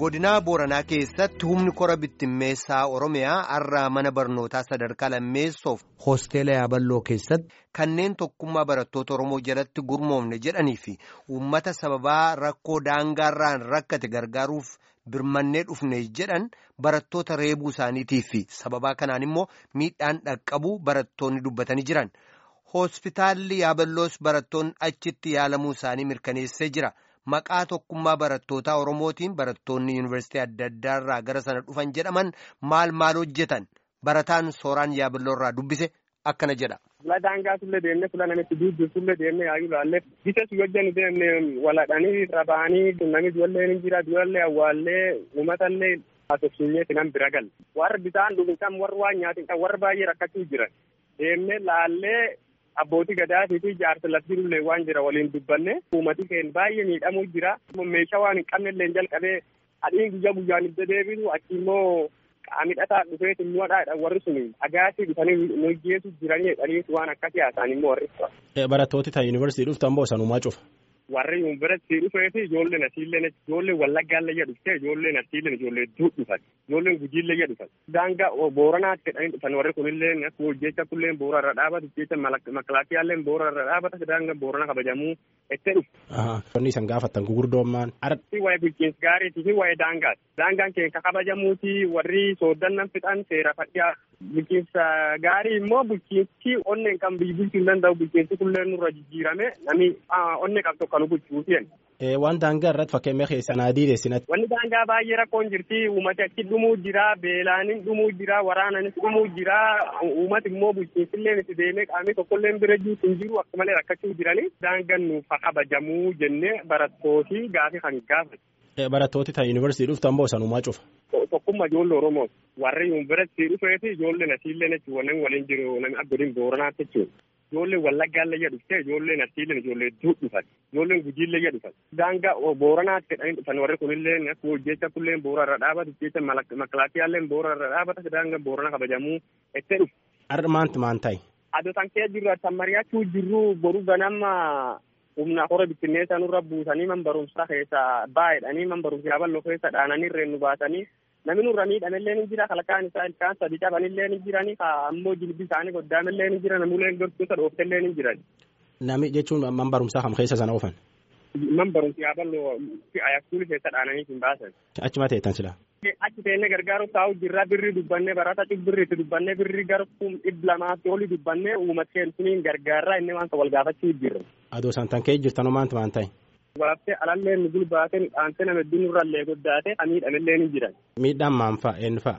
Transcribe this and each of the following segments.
godinaa booranaa keessatti humni kora bittimmeessaa oromiyaa har'a mana barnootaa sadarkaa lammeessoof hoosteela yaaballoo keessatti kanneen tokkummaa barattoota oromoo jalatti gurmoomne jedhanii fi uummata sababaa rakkoo daangaarraan rakkate gargaaruuf birmannee dhufne jedhan barattoota reebuu isaaniitii fi sababaa kanaan immoo miidhaan dhaqqabuu barattoonni dubbatanii jiran hospitaalli yaaballoos barattoonni achitti yaalamuu isaanii mirkaneessee jira. Maqaa tokkummaa barattootaa Oromootiin barattoonni yuunivarsiitii adda addaa irraa gara sana dhufan jedhaman maal maal hojjetan barataan sooraan yaaballoo irraa dubbise akkana jedha. Fula daangaa sullee deemnee fula namitti duuddu sullee deemnee yaa'uu laallee bisa su hojjannu deemnee waladhanii rabaanii namni duwallee ni jira duwallee awwaallee uummatallee haasofsiinyee finan bira galle warra bisaan dhugin kan warra waan nyaatin kan warra baay'ee rakkachuu jiran deemnee laallee abbootii gadaatii fi jaarsa laftirullee waan jira waliin dubbanne uummati keenya baay'ee miidhamuu jira meeshaa waan hin qabnellee jalqabee adiin guyyaa guyyaan ibsa deebisu achi immoo qaamidhataa dhufeetu nuwadhaadha warri sun agaatii dhufanii nu geessu jiranii jedhanii waan akkasii haasaan immoo warri. Barattooti ta'e yuunivarsiitii dhuftan boo sanumaa cufa. warri yuunivarsiitii dhufeeti ijoolleen asiillee ijoolleen wallaggaallee dhufte ijoolleen asiillee ijoollee hedduu dhufan ijoolleen gujiillee dhufan daangaa booranaatti jedhanii dhufan warri kunillee akkuma hojjecha kulleen boora irra dhaabatu jecha makilaakiyaalleen boora irra dhaabata daangaa boorana kabajamuu itti dhufu. Wanni isan gaafattan gugurdoommaan. Arti waa'ee bulchiinsa gaariitii fi waa'ee daangaati. Daangaan keenya kabajamuuti warri sooddannan fixan seera fadhiyaa bulchiinsa gaarii immoo bulchiinsi onneen kan biyyi bulchuu hin danda'u bulchiinsi kullee nurra jijjiirame namni onnee qabdu kan bulchuutiin. Waan daangaa irratti fakkeenya keessan adii deessinatti. Wanni daangaa baay'ee rakkoon jirti uummati achi dhumuu jira beelaanin dhumuu jira waraananis dhumuu jira uummati immoo bulchiinsillee itti deemee qaamni tokkollee bira jirutu hin jiru akka malee rakkachuu jiranii daangaan nuuf kabajamuu jennee barattooti gaafii kan gaafate. Barattooti ta'e yuunivarsiitii dhuftan boo sanumaa cufa. Tokkummaa ijoollee Oromoo warri yuunivarsiitii dhufeeti ijoolleen asiillee jechuun wannan waliin jiru namni abbootiin booranaatti jechuudha. Ijoolleen wallaggaallee dhufte ijoolleen asiillee ijoollee hedduu dhufan ijoolleen gujiillee dhufan. Daangaa booranaatti jedhanii dhufan warri kunillee akkuma hojjecha kulleen boora irra dhaabatu jecha makilaakiyaalleen boora irra dhaabata daangaa boorana kabajamuu itti dhufu. Har'a maanti maan ta'e? Adoo san kee jirru san mari'achuu jirru boru ganama humna hora bittinneessa nurra buusanii man barumsa keessa baay'edhanii man barumsa yaaballoo keessa dhaananii reennu baasanii namni nurra miidhamellee ni jira kalkaan isaa ilkaan sadi cabanillee ni jiranii ka ammoo jilbi isaanii goddaamellee ni jira namuleen gortoota dhooftellee ni jiran. Nami jechuun man barumsaa kam keessa sana oofan? Man barumsa yaaballoo ayakkuuli keessa dhaananii hin baasan. Achuma teettan silaa. Achi teennee gargaaru taa'u jirra birri dubbannee barata birriitti dubbannee birri gara kum dhibba lamaatti oli dubbannee uummata keensuniin gargaarraa inni waan wal gaafachuu jirra. Adoo santan kee jirtanoo maanti maan ta'e? Walaabtee alallee nu gulbaate dhaante nama hedduu nurrallee goddaate miidhamellee ni jiran. Miidhaan maan fa'a eenyu fa'a?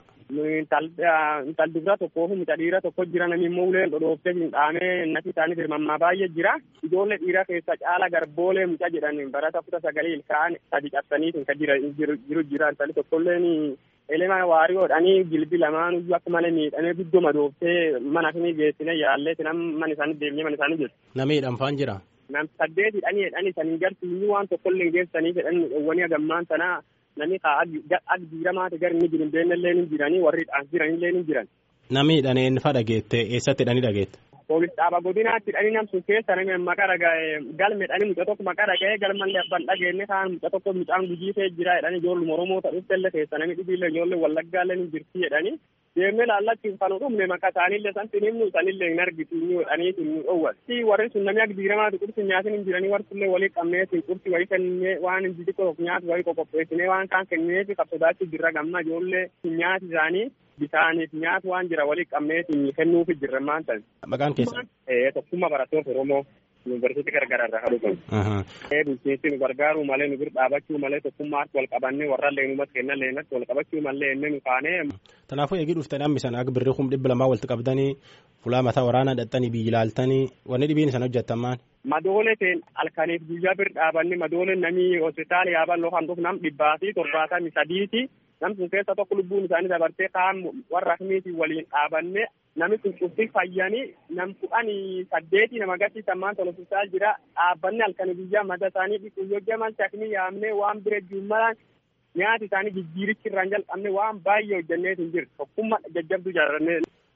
Intal dubra tokkoo fi mucaa dhiira tokko jira namni immoo uleen dhodhooftee hin dhaamee natti isaanii firmammaa baay'ee jira. Ijoollee dhiira keessa caala garboolee mucaa jedhan barata kuta sagalee ilkaan sadi cabsanii kan jiru jira intalli tokkolleen elema waariyoodhanii jilbi lamaan iyyuu akka malee miidhamee guddoo madooftee mana fi geessine yaallee nam mana isaanii deemnee mana isaanii jiru. Namni hidhamfaan jira. Nam saddeet hidhanii hidhanii saniin gartuu waan tokkollee geessanii jedhan dhowwanii hagammaan sanaa namni akka diiramaati gara inni jiru beennallee ni jiranii warri dhaas jiranillee ni jiran. Namni hidhaneen fa dhageette eessatti hidhanii dhageette? Poolis dhaaba godinaatti hidhanii namsun keessa namni maqaa dhaga'e galme hidhanii mucaa tokko maqaa dhaga'ee galmallee abbaan dhageenne kaan mucaa tokko mucaan gujiisee jira jedhanii ijoolluma Oromoo ta'uufillee keessa namni dhibiillee ijoollee wallaggaallee ni jirti jedhanii deemnee laallachuun kan dhumne maqaa isaaniillee san sinimnu sanillee hin argitu inni godhanii sun dhowwan. Si warri sun namni akka diiramaati qursi nyaatin hin jiranii warri sunillee walii qabnee sin qursi wayii kennee waan hin xixiqqoo nyaatu wayii qoqopheessinee waan kaan kennee fi qabsodaachuu jirra gamma ijoollee nyaati isaanii bisaaniif nyaatu waan jira walii qabnee kennuufi jirra maan ta'e. Maqaan keessan? Tokkummaa barattoota Oromoo yuunivarsiitii garagaraa irraa kadhutan. Bulchiinsi nu gargaaruu malee nu bira dhaabachuu malee tokkummaatti wal qabannee warrallee numas kennan leenatti wal qabachuu malee inni nu kaanee. Kanaafuu eegii dhuftanii hammisan akka birrii kum dhibba lamaa walitti qabdanii fulaa mataa waraanaa dhaqxanii biyyi ilaaltanii wanni dhibiin isaan hojjettan maal? Madoolee ta'een halkaniif guyyaa bira dhaabanne madoolee namni hospitaala yaaballoo kan dhufu nam dhibbaa fi torbaatamii sadiiti. Nam sun keessa tokko lubbuun isaanii dabartee kaan warra akkamiitiin waliin dhaabanne namni sun cufti fayyanii nam kudhanii saddeeti nama agarsiisan maan tolo hospitaala jira dhaabbanne halkanii guyyaa mata isaanii dhiquu yoo jaman shakni yaamnee waan bira juummalaan nyaati isaanii jijjiirichi irraan jalqabne waan baay'ee hojjennee hin jiru tokkummaa jajjabduu jaarannee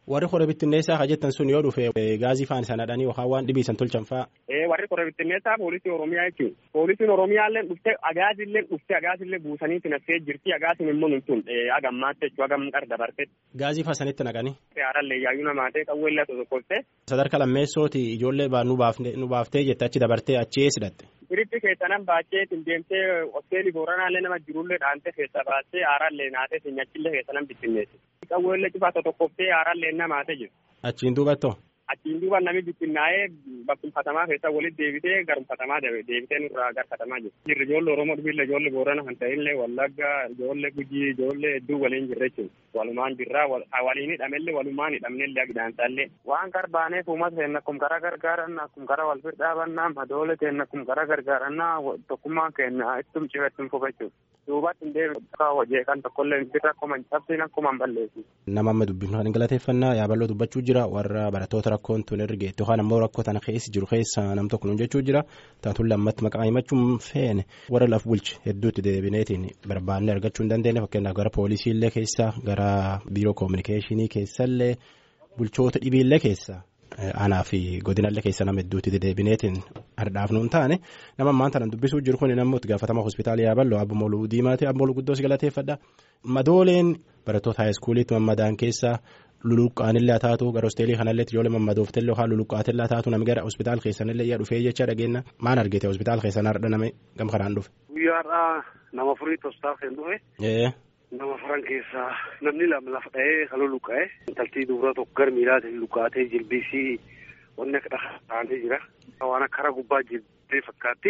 Warri qoree bittinneessaa haa jettan sun yoo dhufe gaazii faan isaan hadhanii yookaan waan dhibii isan tolchan fa'a. Warri qoree bittinneessaa poolisii Oromiyaa jechuun poolisiin Oromiyaa illee dhufte agaazii illee dhufte agaazii illee buusanii tinassee jirti agaasiin immoo nuntun agammaatti jechuun agam qar dabarte. Gaazii faa sanitti naqanii. Haarallee yaayyuu namaa ta'e qawwee illee tokkotte. Sadarkaa lammeessooti ijoollee baa nu baaftee jette achi dabartee achi eessidhatte. Biritti keessanan baachee deemtee hoteelii booranaallee nama jirullee dhaantee keessa baastee haarallee naatee sinyachillee keessanan bittinneessi. Qawweellee cufaa tokkoftee haarallee namaatee jiru. Achiin duubattoo. Achiin duuba namni bittinnaa'ee bakkumfatamaa keessa walitti deebitee garumfatamaa deebitee nurraa garfatamaa jiru. Jirri ijoollee Oromoo dhufiillee ijoollee Boorana kan ta'illee Wallaggaa ijoollee Gujii ijoollee hedduu waliin jirra jechuudha. Walumaan jirraa waliin hidhamellee walumaan hidhamnellee agidaansaallee. Waan garbaaneef uummata keenya akkuma karaa gargaaranna akkuma karaa wal bira dhaabannaa madoolee keenya akkuma karaa gargaarannaa tokkummaan keenya ittum cima ittum fufa jechuudha. Duubatti hin deebiin hojii kan tokkollee birra akkuma hin cabsiin akkuma hin balleessu. Nama amma dubbifnu kan galateeffannaa yaaballoo dubbachuu jira warra barattoota rakkoon tun erga geettu yookaan ammoo rakkoo tana keessa jiru keessa nam tokko nuun jechuu jira taatuun lammatti maqaa himachuun feene warra laf bulche hedduutti deebineetiin barbaannee argachuu hin dandeenye fakkeenyaaf gara poolisiillee keessa gara biiroo koominikeeshinii keessallee bulchoota dhibiillee keessa. Aanaa fi godinallee keessa nama hedduutti dedeebineetiin hardhaaf nuun taane nama ammaan tanan dubbisuu jiru kun namni itti gaafatama hospitaala yaaballoo abbo Moluu Diimaati abbo Moluu Guddoos galateeffadha. Madooleen barattoota haayiskuuliitti mammadaan keessa luluqqaanillee haa taatu gara hosteelii kanallee ijoollee mammadooftellee yookaan luluqqaatillaa haa taatu namni gara hospitaala keessanillee yaa dhufee jecha dhageenya maan argite hospitaala keessan hardha nama gam kanaan dhufe. Guyyaadhaa nama furii hospitaala kan dhufe. Nama faran keessaa namni lama lafa dha'ee kan luluqqa'e. Intaltii dubara tokko gara miilaatiin luqqaatee jilbiisii wanni akka dhahaatee jira. Waan akka karaa gubbaa jilbee fakkaatti.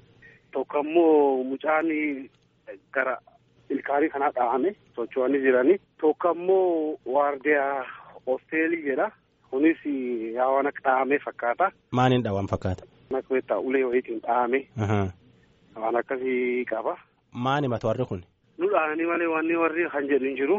Tokko ammoo mucaan gara ilkaanii kanaa dhahame socho'anii jiranii. Tokko ammoo waardiyaa hosteelii jedha. Kunis yaa waan akka dhahame fakkaata. Maaliin dhawan fakkaata? Akka beektaa ulee wayiitiin dhahame. Waan akkasii qaba. Maani mata warri kun? nu dhaanii malee wanni warri kan jedhu hin jiru.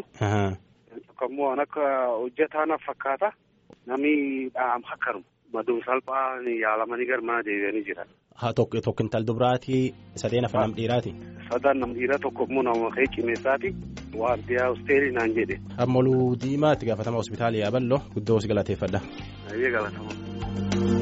Tokko ammoo waan akka hojjetaanaaf fakkaata. Namni dhaam hakkanuma. Maduun salphaa yaalamanii gara mana deebi'anii jiran. Haa tokko tokkintal dubraatii sadeen afaan nam dhiiraati. Sadaan nam dhiiraa tokko immoo nama ka'ee cimeessaati. Waardiyaa hosteelii naan jedhe. Ammaluu diimaa itti gaafatama hospitaala yaaballoo guddoo si galateeffadha. Ayyee galatama.